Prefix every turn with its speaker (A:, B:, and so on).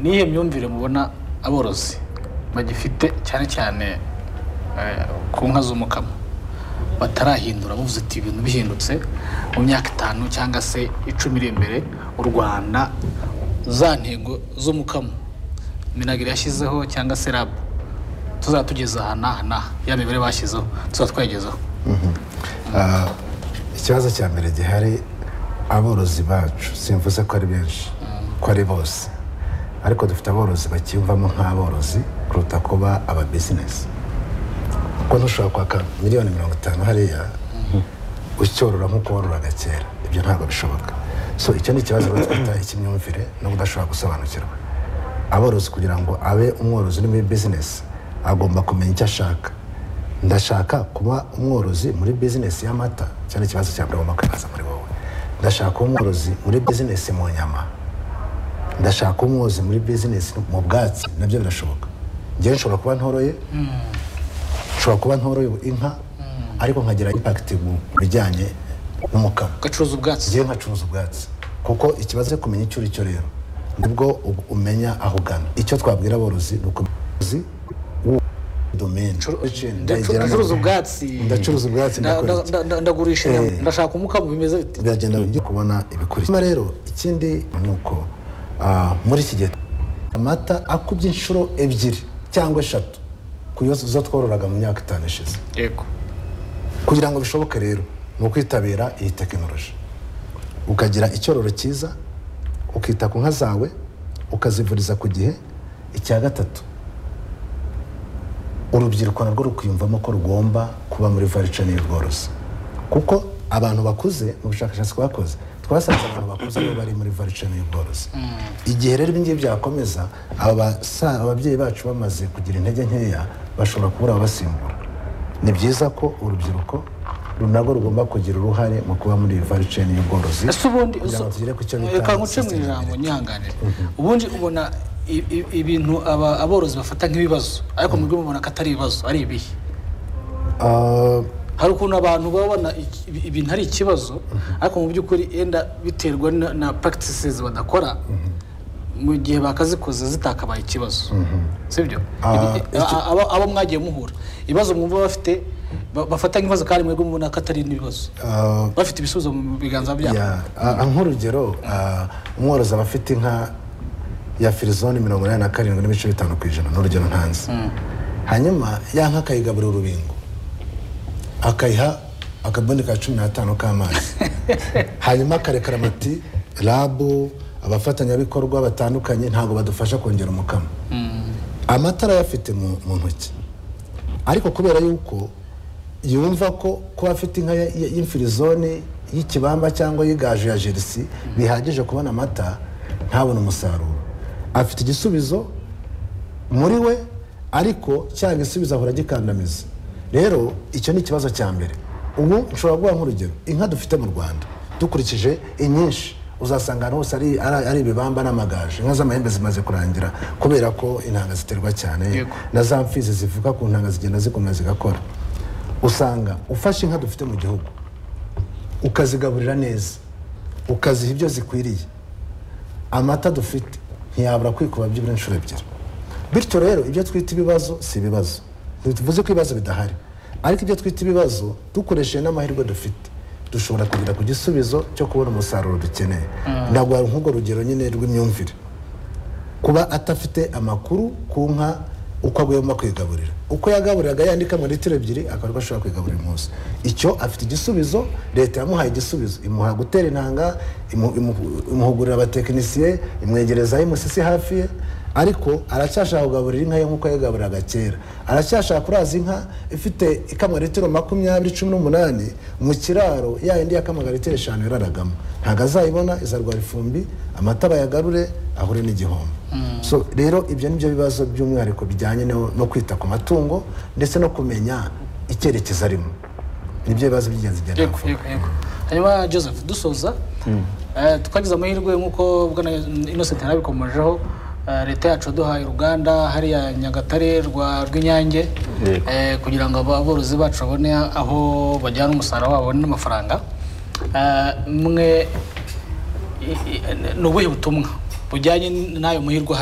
A: n'iyo myumvire mubona aborozi bagifite cyane cyane eh, ku nka z'umukamo batarahindura bavuze ati ibintu bihindutse mu myaka itanu cyangwa se icumi iri imbere u rwanda za ntego z'umukamo minagiri yashyizeho cyangwa se rabu tuzatugeza aha n'aha n'aha ya mibare bashyizeho tuzatwagezaho
B: Ah, ikibazo cya mbere gihari aborozi bacu simvuze ko ari benshi ko ari bose ariko dufite aborozi bakiyumvamo nk'aborozi kuruta kuba aba bizinesi kuko ntushobora kwaka miliyoni mirongo itanu hariya ucyorora nk'uko wororaga kera ibyo ntabwo bishoboka so icyo ni ikibazo rero twita icy'imyumvire no kudashobora gusobanukirwa aborozi kugira ngo abe umworozi uri muri bizinesi agomba kumenya icyo ashaka ndashaka kuba umworozi muri bizinesi y'amata icyo ni ikibazo cya mbere ugomba kwibaza muri wowe ndashaka kuba umworozi muri bizinesi mu nyama ndashaka kuba umworozi muri bizinesi mu bwatsi nabyo birashoboka njyewe nshobora kuba ntoroye nshobora kuba ntoroye inka ariko nkagira impakiti mu bijyanye n'umukamo
A: ugacuruza ubwatsi
B: njyewe nkacuruza ubwatsi kuko ikibazo cyo kumenya icyo uri cyo rero nibwo u- umenya aho ugana icyo twabwira aborozi ni ukumuzi domaine Ndayigeramo.
A: ndacuruza ubwatsi
B: ndacuruza ubwatsi
A: nda-
B: ndakora
A: nda-
B: iki?
A: nda- nda- ndagurisha inyama.
B: Eh.
A: ndashaka umukamo bimeze bite
B: biragenda bijya kubona ibikurikira Hanyuma rero ikindi ni uko ah, muri iki gihe amata akubye inshuro ebyiri cyangwa eshatu ku yo- zo twororaga mu myaka itanu ishize
A: yego
B: kugira ngo bishoboke rero ni ukwitabira iyi tekinoloji ukagira icyororo cyiza ukita ku nka zawe ukazivuriza ku gihe icya gatatu urubyiruko narwo rukwiyumvamo ko rugomba kuba muri varica n'ubworozi kuko abantu bakuze mu bushakashatsi twakoze twasanze abantu bakuze bo bari muri varica n'ubworozi igihe rero ibingibi byakomeza aba basa- ababyeyi bacu bamaze kugira intege nkeya bashobora kubura ababasimbura ni byiza ko urubyiruko ru- narwo rugomba kugira uruhare mu kuba muri varica y'ubworozi
A: ese ubundi
B: kugira ngo tugere ku cyo bita
A: reka nkuce mu
B: sustainability.
A: ijambo nyihanganire ubundi ubona i- i- ibintu aba- aborozi bafata nk'ibibazo ariko mu by'ububona ko atari ibibazo ari ibihe
B: Ah,
A: hari ukuntu abantu baba babona iki- ibi- ibintu ari ikibazo ariko mu by'ukuri yenda biterwa na- na practices badakora mu gihe bakazikoze zitakabaye ikibazo sibyo
B: Ah,
A: Ibi-
B: icyo-
A: a- abo- abo mwagiye muhura ibibazo mwumva bafite ba- bafata nk'ibibazo kandi mwebwe mubona ko atari n'ibibazo
B: ah,
A: bafite ibisubizo mu biganza byabo
B: Ya, a- a- nk'urugero a, umworozi aba afite inka ya firizoni mirongo inani na karindwi n'ibice bitanu ku ijana ni urugero ntanzi hanyuma ya nka akayigaburira urubingo akayiha akabuni ka cumi n'atanu k'amazi hanyuma akarekera amati rabu abafatanyabikorwa batandukanye ntabwo badufasha kongera umukamo amata arayafite mu mu ntoki ariko kubera yuko yumva ko kuba afite inka ya- ya- y'imfirizone y'ikibamba cyangwa y'igaju ya jerisi bihagije kubona amata ntabone umusaruro afite igisubizo muri we ariko cya gisubizo ahora agikandamiza rero icyo ni ikibazo cya mbere ubu nshobora guha nk'urugero inka dufite mu rwanda dukurikije inyinshi uzasanga ahantu hose ari, ari, ari ibibamba n'amagaju inka z'amahembe zimaze kurangira kubera ko intanga ziterwa cyane
A: Yego.
B: na za mfizi zivuka ku ntanga zigenda zikomeza zigakora usanga ufashe inka dufite mu gihugu ukazigaburira neza ukaziha ibyo zikwiriye amata dufite ntiyabura kwikuba byibura inshuro ebyiri bityo rero ibyo twita ibibazo si ibibazo ntituvuze ko ibibazo bidahari ariko ibyo twita ibibazo dukoresheje n'amahirwe dufite dushobora kugera ku gisubizo cyo kubona umusaruro dukeneye ndaguha nk'urwo rugero nyine rw'imyumvire kuba atafite amakuru ku nka uko agomba kwigaburira uko yagaburiraga yandika mu litiro ebyiri akaba ariko ashobora kwigaburira umunsi icyo afite igisubizo leta yamuhaye igisubizo imuha gutera intanga imu- imu- imuhugurira abatekinisiye imwegereza imusisi hafi ye ariko aracyashaka kugaburira inka ye nk'uko yagaburiraga kera aracyashaka kuraza inka ifite ikamwa litiro makumyabiri cumi n'umunani mu kiraro ya yindi yakamwaga litiro eshanu yararagamo ntabwo azayibona izarwara ifumbi amata bayagarure ahure n'igihombo so rero ibyo ni byo bibazo by'umwihariko bijyanye no no kwita ku matungo ndetse no kumenya icyerekezo arimo nibyo bibazo by'ingenzi bigenda
A: yego
B: bivuga
A: yego yego hanyuma joseph dusoza eh, tukagize amahirwe nk'uko bwana innocent yarabikomojeho eh, leta yacu yaduhaye uruganda hariya nyagatare rwa rw'inyange
C: Yego.
A: eh, kugira ngo aborozi bacu babone aho bajyana umusaruro wabo babone n'amafaranga Eh, mwe i- i- ni ubuhe butumwa bujyanye n'ayo mahirwe ahari